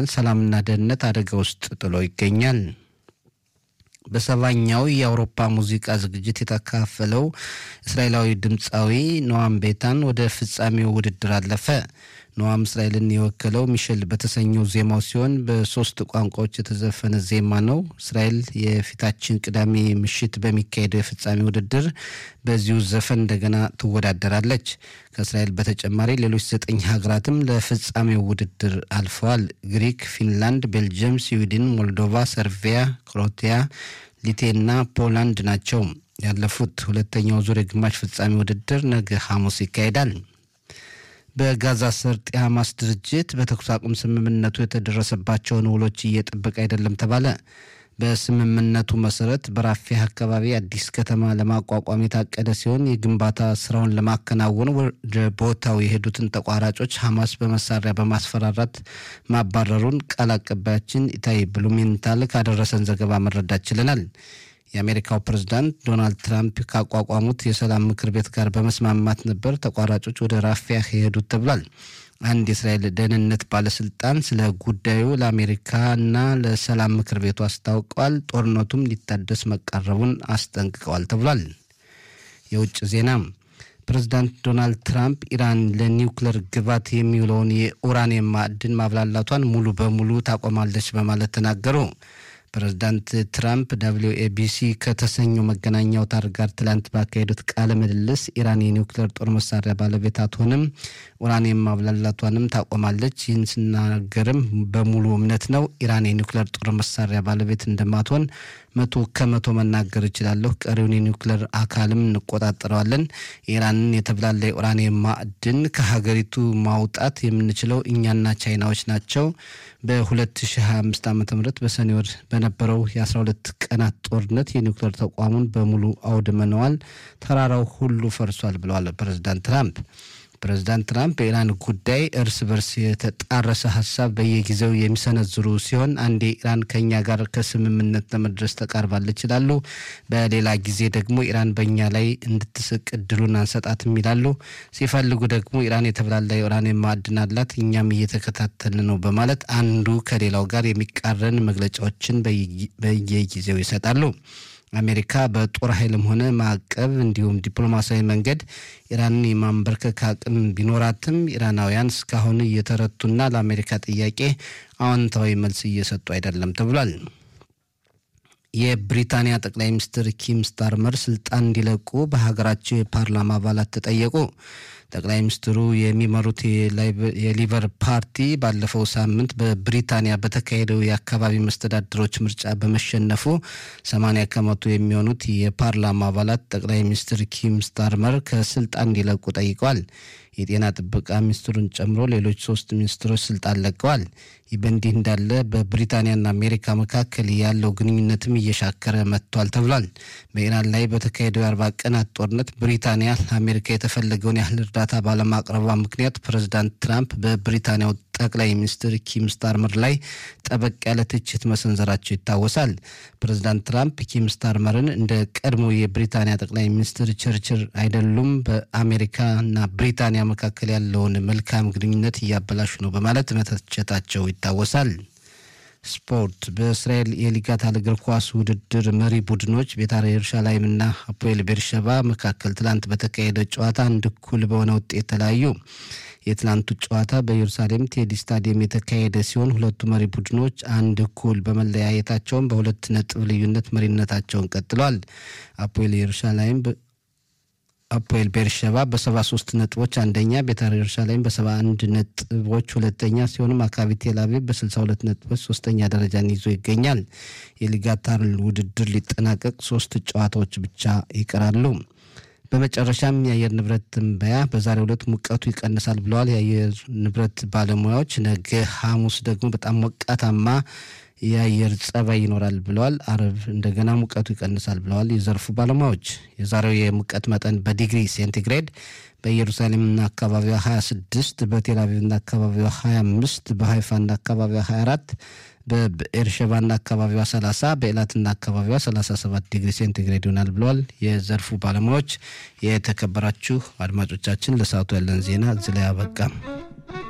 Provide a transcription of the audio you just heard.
ሰላምና ደህንነት አደጋ ውስጥ ጥሎ ይገኛል። በሰባኛው የአውሮፓ ሙዚቃ ዝግጅት የተካፈለው እስራኤላዊ ድምፃዊ ኖዋም ቤታን ወደ ፍጻሜው ውድድር አለፈ። ኖዋም እስራኤልን የወከለው ሚሸል በተሰኘው ዜማው ሲሆን በሶስት ቋንቋዎች የተዘፈነ ዜማ ነው። እስራኤል የፊታችን ቅዳሜ ምሽት በሚካሄደው የፍጻሜ ውድድር በዚሁ ዘፈን እንደገና ትወዳደራለች። ከእስራኤል በተጨማሪ ሌሎች ዘጠኝ ሀገራትም ለፍጻሜው ውድድር አልፈዋል። ግሪክ፣ ፊንላንድ፣ ቤልጅየም፣ ስዊድን፣ ሞልዶቫ፣ ሰርቪያ፣ ክሮቲያ፣ ሊቴና ፖላንድ ናቸው። ያለፉት ሁለተኛው ዙር የግማሽ ፍጻሜ ውድድር ነገ ሐሙስ ይካሄዳል። በጋዛ ሰርጥ የሐማስ ድርጅት በተኩስ አቁም ስምምነቱ የተደረሰባቸውን ውሎች እየጠበቀ አይደለም ተባለ። በስምምነቱ መሰረት በራፊያ አካባቢ አዲስ ከተማ ለማቋቋም የታቀደ ሲሆን የግንባታ ስራውን ለማከናወን ወደ ቦታው የሄዱትን ተቋራጮች ሐማስ በመሳሪያ በማስፈራራት ማባረሩን ቃል አቀባያችን ኢታይ ብሉሜንታል ካደረሰን ዘገባ መረዳት ችለናል። የአሜሪካው ፕሬዝዳንት ዶናልድ ትራምፕ ካቋቋሙት የሰላም ምክር ቤት ጋር በመስማማት ነበር ተቋራጮች ወደ ራፊያ የሄዱት ተብሏል። አንድ የእስራኤል ደህንነት ባለስልጣን ስለ ጉዳዩ ለአሜሪካና ለሰላም ምክር ቤቱ አስታውቀዋል። ጦርነቱም ሊታደስ መቃረቡን አስጠንቅቀዋል ተብሏል። የውጭ ዜና ፕሬዚዳንት ዶናልድ ትራምፕ ኢራን ለኒውክለር ግባት የሚውለውን የኡራኒየም ማዕድን ማብላላቷን ሙሉ በሙሉ ታቆማለች በማለት ተናገሩ። ፕሬዚዳንት ትራምፕ ዳብሊው ኤቢሲ ከተሰኘው መገናኛ አውታር ጋር ትላንት ባካሄዱት ቃለ ምልልስ ኢራን የኒውክሌር ጦር መሳሪያ ባለቤት አትሆንም፣ ኡራኒየም ማብላላቷንም ታቆማለች። ይህን ስናገርም በሙሉ እምነት ነው። ኢራን የኒውክሌር ጦር መሳሪያ ባለቤት እንደማትሆን መቶ ከመቶ መናገር እችላለሁ። ቀሪውን የኒውክሌር አካልም እንቆጣጠረዋለን። የኢራንን የተብላላ የኡራኒየም ማዕድን ከሀገሪቱ ማውጣት የምንችለው እኛና ቻይናዎች ናቸው። በ2025 ዓ ም በሰኔ ወር በነበረው የ12 ቀናት ጦርነት የኒውክሌር ተቋሙን በሙሉ አውድመነዋል። ተራራው ሁሉ ፈርሷል ብለዋል ፕሬዚዳንት ትራምፕ። ፕሬዚዳንት ትራምፕ በኢራን ጉዳይ እርስ በርስ የተጣረሰ ሀሳብ በየጊዜው የሚሰነዝሩ ሲሆን አንዴ ኢራን ከኛ ጋር ከስምምነት ለመድረስ ተቃርባለች ይላሉ። በሌላ ጊዜ ደግሞ ኢራን በእኛ ላይ እንድትስቅ እድሉን አንሰጣትም ይላሉ። ሲፈልጉ ደግሞ ኢራን የተብላላ የኡራኒየም ማዕድን አላት፣ እኛም እየተከታተልን ነው በማለት አንዱ ከሌላው ጋር የሚቃረን መግለጫዎችን በየጊዜው ይሰጣሉ። አሜሪካ በጦር ኃይልም ሆነ ማዕቀብ እንዲሁም ዲፕሎማሲያዊ መንገድ ኢራንን የማንበርከክ አቅም ቢኖራትም ኢራናውያን እስካሁን እየተረቱና ለአሜሪካ ጥያቄ አዎንታዊ መልስ እየሰጡ አይደለም ተብሏል። የብሪታንያ ጠቅላይ ሚኒስትር ኪም ስታርመር ስልጣን እንዲለቁ በሀገራቸው የፓርላማ አባላት ተጠየቁ። ጠቅላይ ሚኒስትሩ የሚመሩት የሊበር ፓርቲ ባለፈው ሳምንት በብሪታንያ በተካሄደው የአካባቢ መስተዳድሮች ምርጫ በመሸነፉ 80 ከመቶ የሚሆኑት የፓርላማ አባላት ጠቅላይ ሚኒስትር ኪም ስታርመር ከስልጣን እንዲለቁ ጠይቀዋል። የጤና ጥበቃ ሚኒስትሩን ጨምሮ ሌሎች ሶስት ሚኒስትሮች ስልጣን ለቀዋል። ይህ በእንዲህ እንዳለ በብሪታንያና አሜሪካ መካከል ያለው ግንኙነትም እየሻከረ መጥቷል ተብሏል። በኢራን ላይ በተካሄደው የአርባ ቀናት ጦርነት ብሪታንያ ለአሜሪካ የተፈለገውን ያህል እርዳታ ባለማቅረቧ ምክንያት ፕሬዚዳንት ትራምፕ በብሪታንያው ጠቅላይ ሚኒስትር ኪም ስታርመር ላይ ጠበቅ ያለ ትችት መሰንዘራቸው ይታወሳል። ፕሬዚዳንት ትራምፕ ኪም ስታርመርን እንደ ቀድሞ የብሪታንያ ጠቅላይ ሚኒስትር ቸርችል አይደሉም፣ በአሜሪካና ብሪታንያ መካከል ያለውን መልካም ግንኙነት እያበላሹ ነው በማለት መተቸታቸው ይታወሳል። ስፖርት በእስራኤል የሊጋታል እግር ኳስ ውድድር መሪ ቡድኖች ቤታር የሩሻላይምና አፖኤል ቤርሸባ መካከል ትላንት በተካሄደ ጨዋታ አንድ እኩል በሆነ ውጤት ተለያዩ። የትላንቱ ጨዋታ በኢየሩሳሌም ቴዲ ስታዲየም የተካሄደ ሲሆን ሁለቱ መሪ ቡድኖች አንድ እኩል በመለያየታቸውን በሁለት ነጥብ ልዩነት መሪነታቸውን ቀጥለዋል። አፖኤል ኢየሩሳሌም አፖኤል ቤርሸባ በሰባ ሶስት ነጥቦች አንደኛ፣ ቤታር ኢየሩሳሌም በሰባ አንድ ነጥቦች ሁለተኛ ሲሆኑ ማካቢ ቴል አቪቭ በስልሳ ሁለት ነጥቦች ሶስተኛ ደረጃን ይዞ ይገኛል። የሊጋታር ውድድር ሊጠናቀቅ ሶስት ጨዋታዎች ብቻ ይቀራሉ። በመጨረሻም የአየር ንብረት ትንበያ በዛሬው ዕለት ሙቀቱ ይቀንሳል ብለዋል የአየር ንብረት ባለሙያዎች። ነገ ሐሙስ ደግሞ በጣም ሞቃታማ የአየር ጸባይ ይኖራል ብለዋል። አርብ እንደገና ሙቀቱ ይቀንሳል ብለዋል የዘርፉ ባለሙያዎች። የዛሬው የሙቀት መጠን በዲግሪ ሴንቲግሬድ በኢየሩሳሌምና አካባቢዋ 26፣ በቴልአቪቭና አካባቢዋ 25፣ በሀይፋና አካባቢዋ 24 በኤርሸባና አካባቢዋ 30 በኤላትና አካባቢዋ 37 ዲግሪ ሴንቲግሬድ ይሆናል ብለዋል የዘርፉ ባለሙያዎች። የተከበራችሁ አድማጮቻችን ለሰዓቱ ያለን ዜና እዚህ ላይ አበቃ።